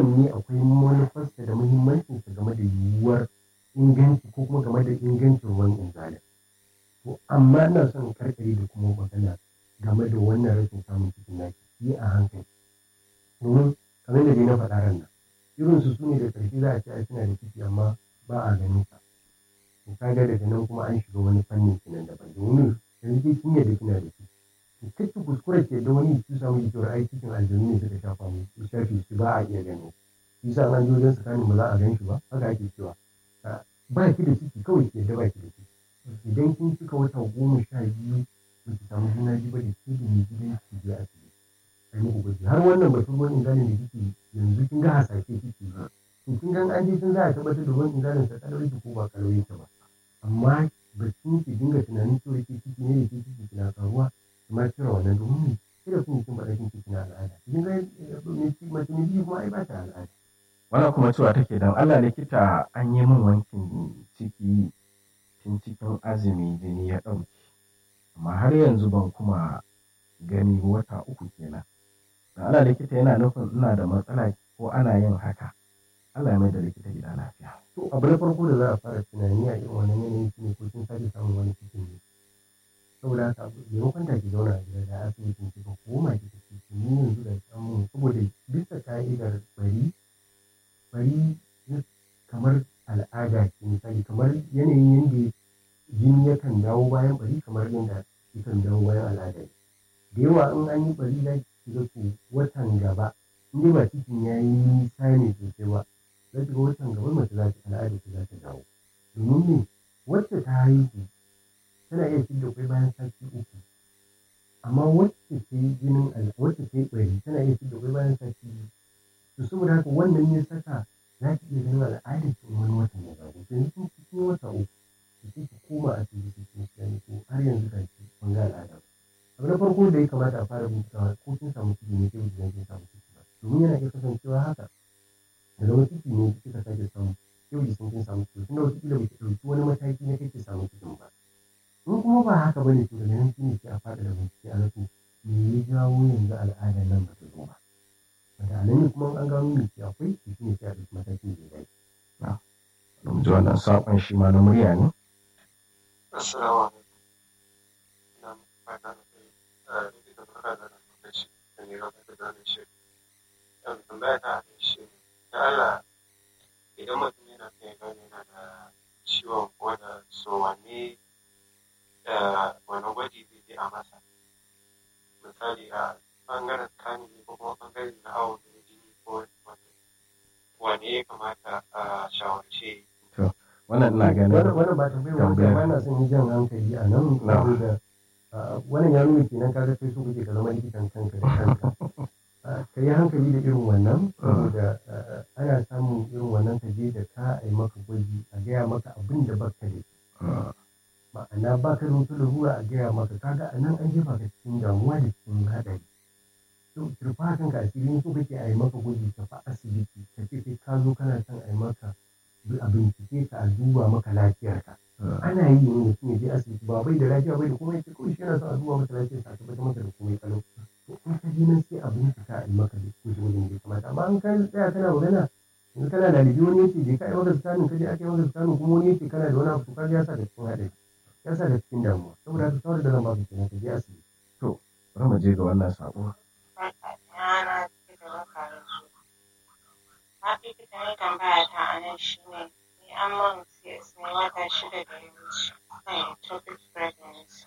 kowanne akwai manufarsa da muhimmancinsa game da yiwuwar inganci ko kuma game da ingancin ruwan inzalin to amma ina son karkare da kuma magana game da wannan rashin samun cikin naki yi a hankali domin kamar da dai na faɗa ran nan irin su sune da ƙarshe za a ce ai suna da ciki amma ba a ganin sa to kaga daga nan kuma an shiga wani fannin kenan daban domin yanzu dai kin yadda kina da ciki to kake kuskure ke da wani su samu cewa ai cikin aljanu ne suka shafa mu su shafe shi ba a iya gani shi yasa an je wajen tsakanin ba za a gan shi ba haka ake cewa ba ki da ciki kawai ke da ba ki da ciki idan kin cika wata goma sha biyu ba ki samu juna biyu ba da ke da mai gidan ki je a ciki a yi muku gwaji har wannan batun ruwan ingalin da kike yanzu kin ga hasashe kike yi to kin ga an je kin za a tabbatar da ruwan ingalin sa kalawai ko ba kalawai ta ba amma batun ki dinga tunanin cewa ke ciki ne da ke ciki kina karuwa kuma cire wannan domin kira kun kin faɗa kin ciki na al'ada kin ga mace ne biyu kuma ai ba ta al'ada wannan kuma cewa take dan Allah likita an yi min wankin ciki tun cikin azumi jini ya ɗauke amma har yanzu ban kuma gani wata uku kenan dan Allah likita yana nufin ina da matsala ko ana yin haka Allah ya mai da likita gida lafiya to abu na farko da za a fara tunani a irin wannan yanayin shi ne ko kin sake samun wani cikin ne saboda haka maimakon da ki zauna a gida da asibitin ki ko koma ki tafi ki ni yanzu da samun saboda bisa ka'idar bari bari kamar al'ada ce misali kamar yanayin yadda jini yakan dawo bayan bari kamar yadda yakan dawo bayan al'ada da yawa in an yi bari za ki ga to watan gaba in dai ba cikin ya yi nisa ne sosai ba za ki ga watan gaba mace za ta al'ada ta za ta dawo domin me wacce ta haihu tana iya fidda kwai bayan sati uku amma wacce ta yi jinin wacce ta yi bari tana iya fidda kwai bayan sati biyu to saboda haka wannan ya saka za ki iya ganin al'adar ki wani watan ya zago to yanzu cikin wata uku ki sai ki koma a asibiti kin gani ko har yanzu ga ki ban ga al'ada abu na farko da ya kamata a fara bincikawa ko kin samu ciki ne sai ki kin samu ciki ba domin yana iya kasancewa haka da zama ciki ne kika sake samu sai ki san kin samu ciki tunda wata kila baki ɗauki wani mataki na kake samu cikin ba in kuma ba haka bane to daga nan shine sai a faɗa da bincike a rasu me ya jawo yanzu al'adar nan ba ta zo ba wanda a nan ne kuma an gano me ke akwai to shine sai a ɗauki matakin da ya dace Mun ji wannan saƙon shi ma na murya ne? Assalamu alaikum. Ina muku fata da kai a likita barka da lokaci da ne gaba da gane shi. Yan tambaya ta a shi da Allah idan mutum yana son ya gane yana da ciwon koda so wanne da wani gwaji zai je a masa. Misali a ɓangaren scanning ne ko kuma ɓangaren na awo da jini ko wane ya kamata a shawarce wannan ina ganin wannan ba tambayar wani ba na son yi jan hankali a nan saboda wannan ya nuna kenan kaga kai so kake ka zama likitan kanka da kanka ka yi hankali da irin wannan saboda ana samun irin wannan ka je da ka a yi maka gwaji a gaya maka abin da baka da ma'ana ba ka da wata larura a gaya maka kaga a nan an jefa ka cikin damuwa da cikin haɗari to kirfa kanka a cikin so kake a yi maka gwaji ka fa asibiti ka ce kai ka zo kana son a yi maka a bincike ka a duba maka lafiyarka ana yi ne mutum ya je asibiti ba bai da lafiya bai da komai sai kawai shi yana son a duba maka lafiyarsa a tabbatar maka da komai kalau to in ka je nan sai a bincika a yi maka gwaji wajen da ya kamata amma in ka tsaya kana magana in kana lalibi wani yace je ka yi maka scanning ka je aka yi maka scanning kuma wani yace kana da wani abu to ka ya sa da cikin haɗari ya sa da cikin damuwa saboda haka kawai da zan baka kenan ka je asibiti to bari mu je ga wannan saƙo yana da baka da su. Na likita ne tambaya ta a nan shi ne, ni an man CS ne wata shida da ya wuce kan ectopic pregnancy.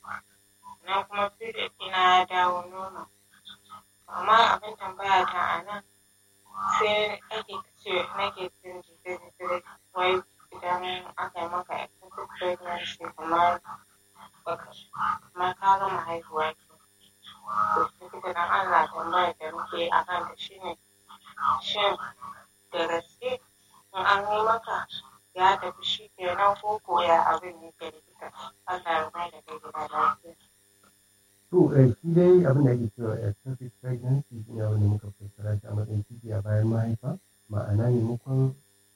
Na kuma period ɗina ya dawo nono. Amma abin tambaya ta a nan sai ake ce nake jin jita-jita wai idan aka yi maka ectopic pregnancy kamar kamar ka gama haihuwa ke. likita don Allah tambayar da muke a kan da shi ne shin da gaske in an yi maka ya tafi shi kenan ko ko ya abin yake likita Allah ya mai da kai gida lafiya. To, shi dai abin da ake cewa ectopic pregnancy shi ne wanda muka fassara shi a matsayin ciki a bayan mahaifa ma'ana maimakon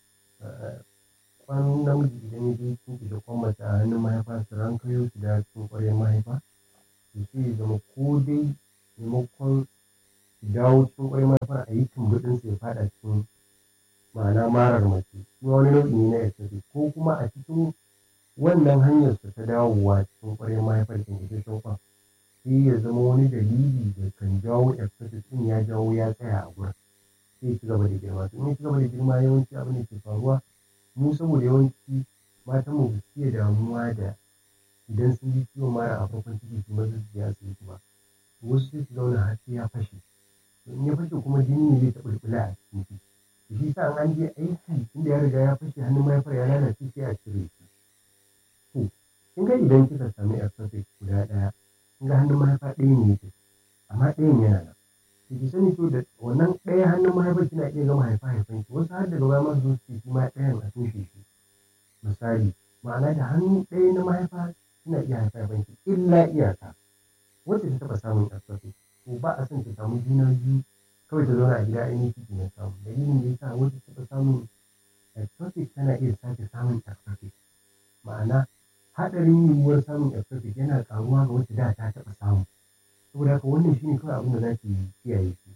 kwan namiji idan ya je ciki da kwan mace a hannun mahaifa su rankayo su da cikin ƙwaryar mahaifa to sai ya zama ko dai maimakon dawo cikin ƙwarin mahaifar a yi tumbuɗin ya faɗa cikin ma'ana marar mace shi wani nau'i ne na ectopic ko kuma a cikin wannan hanyar su ta dawowa cikin ƙwarin mahaifar kyankyasashen kwan sai ya zama wani dalili da kan jawo ectopic ɗin ya jawo ya tsaya a gurin sai ya ci gaba da girma to in ya ci gaba da girma yawanci abin da ke faruwa mu saboda yawanci matan mu ba su iya damuwa da idan sun ji ciwon mara a farkon ciki su maza su je asibiti ba wasu sai su zauna har sai ya fashe in ya fashe kuma jini ne zai ta bulbula a cikin ciki to shi sa an je aiki inda ya riga ya fashe hannun mahaifar ya lalace sai a cire shi to kin ga idan kika sami ectopic guda ɗaya kin ga hannun mahaifa ɗaya ne yake amma ɗayan yana nan to ki sani to da wannan ɗaya hannun mahaifar kina iya gama haifa haifan ki wasu har daga baya ma su zo su ce shi ma ɗayan a toshe shi misali ma'ana da hannu ɗaya na mahaifa kina iya haifa haifan ki illa iyaka wacce ta taɓa samun ectopic to ba a son ta samu juna biyu kawai ta zauna a gida ainihin ciki na samu dalilin da yasa wacce ta taɓa samun ectopic tana iya sake samun ectopic ma'ana haɗarin yiwuwar samun ectopic yana ƙaruwa ga wacce da ta taɓa samu saboda haka wannan shine kawai abin da za ki kiyaye shi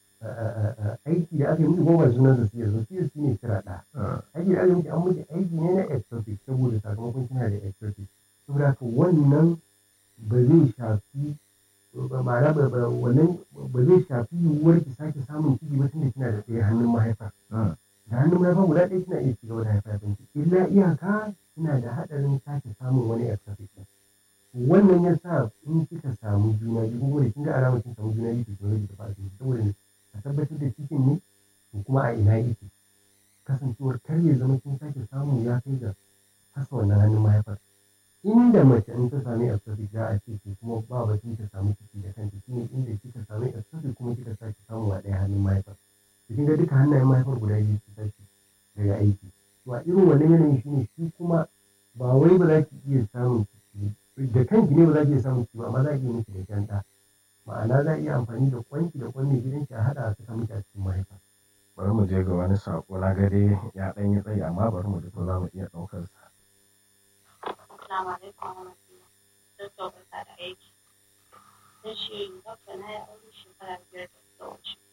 aiki da aka yi miki goma sunan da siyar da siyar shi ne kira ɗa aiki da aka yi miki an miki aiki ne na ectopic saboda sakamakon kina da ectopic saboda haka wannan ba zai shafi ma'ana ba wannan ba zai shafi yiwuwar ki sake samun ciki ba tunda kina da ɗaya hannun mahaifa da hannun mahaifa guda ɗaya kina iya cigaba da haifa ki illa iyaka kina da haɗarin sake samun wani ectopic wannan ya sa in kika samu juna biyu ko da kin ga alamar kin samu juna biyu to kin rage tafi asibiti saboda ne a tabbatar da cikin ne ko kuma a ina yake kasancewar kar ya zama kin sake samu ya kai ga fasa wannan hannun mahaifar inda mace in ta sami ectopic za a ce to kuma ba batun ta samu ciki da kanta shine inda kika sami ectopic kuma kika sake samu a ɗaya hannun mahaifar to kin ga duka hannayen mahaifar guda biyu su tashi daga aiki to a irin wannan yanayin shine shi kuma ba wai ba za ki iya samun ciki da kanki ne ba za ki iya samun ciki ba amma za ki iya miki da kyan ɗa ma'ana za a iya amfani da kwanki da kwan mai gidanki a haɗa a saka miki a cikin mahaifa bari mu je ga wani saƙo na gare ya ɗan yi tsayi amma bari mu ji ko za mu iya ɗaukar sa Assalamu alaikum wa rahmatullah. Dokta barka da aiki. Sai shi dokta na yi aure shekara biyar da suka wuce.